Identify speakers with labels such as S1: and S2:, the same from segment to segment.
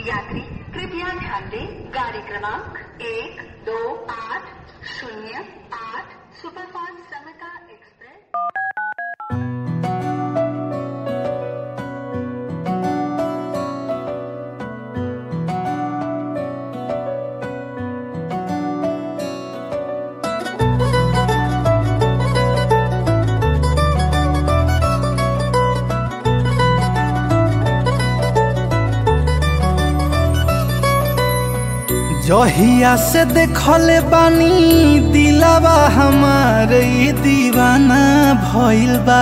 S1: यात्री कृपया ध्यान दें गाड़ी क्रमांक एक दो आठ शून्य आठ सुपरफास्ट समता एक्सप्रेस
S2: जहिया से देखले बानी दिलावा हमार ई दीवाना भइल बा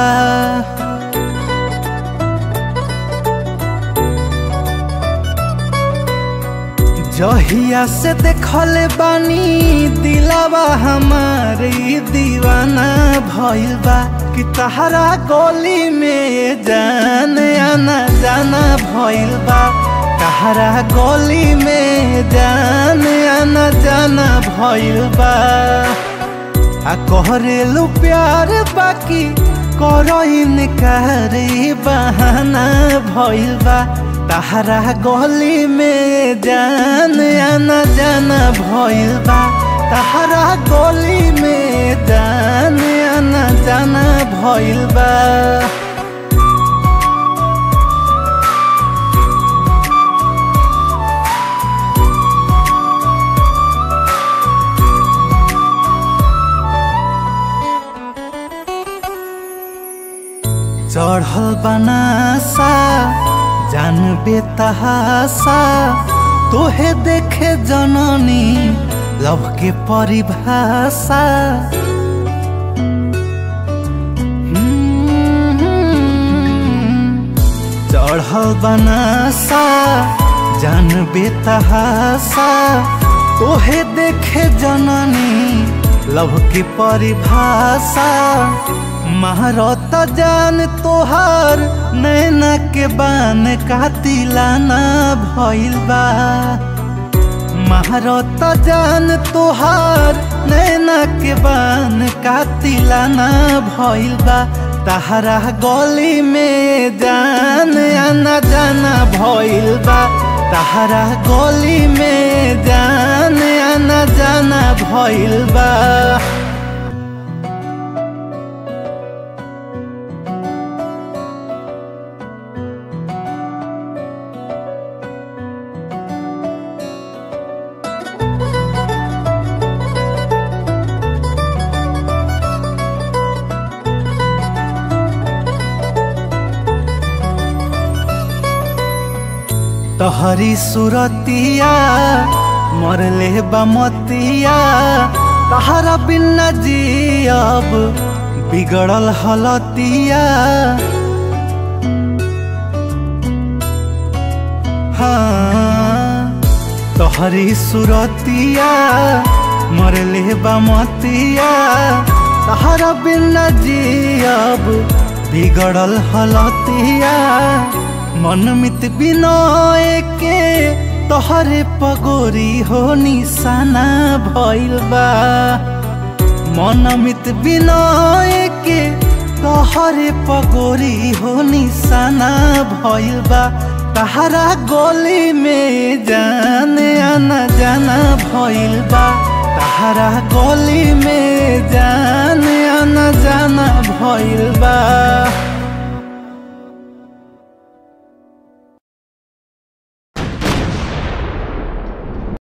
S2: जहिया से देखले बानी दिलावा हमार ई दीवाना भइल बा कि तहरा गली में जान आना जाना भइल बा तहरा गली में जान आना जाना भइल बा आ कहरेलू प्यार बाकी करो इनकार ई बहाना भइल बा तहरा गली में जान आना जाना भइल बा तहरा गली में जान आना जाना भइल बा चढ़ल बनासा जान बेतहासा तोहे देखे जननी लव के परिभाषा हम्म, चढ़ल बनासा जान बेतहासा तोहे देखे जननी लव के परिभाषा महारत जान तोहार नैना के बान कातिलाना भइल बा महारत जान तोहार नैना के बान कातिलाना भइल बा तहरा गली में जान आना जाना भइल बा तहरा गली में जान आना जाना भइल बा तहरी सुरतिया मरले बमतिया तहरा बिना जियब बिगड़ल हलतिया हाँ तहरी सुरतिया मरले बमतिया तहरा बिना जियब बिगड़ल हलतिया मनमित बिनय के तोहरे पगोरी हो निशाना भइल बा मनमित बिनय के तोहरे पगोरी हो निशाना भइल बा तहरा गली में जान आना जाना भइल बा तहरा गली में जान आना जाना भइल बा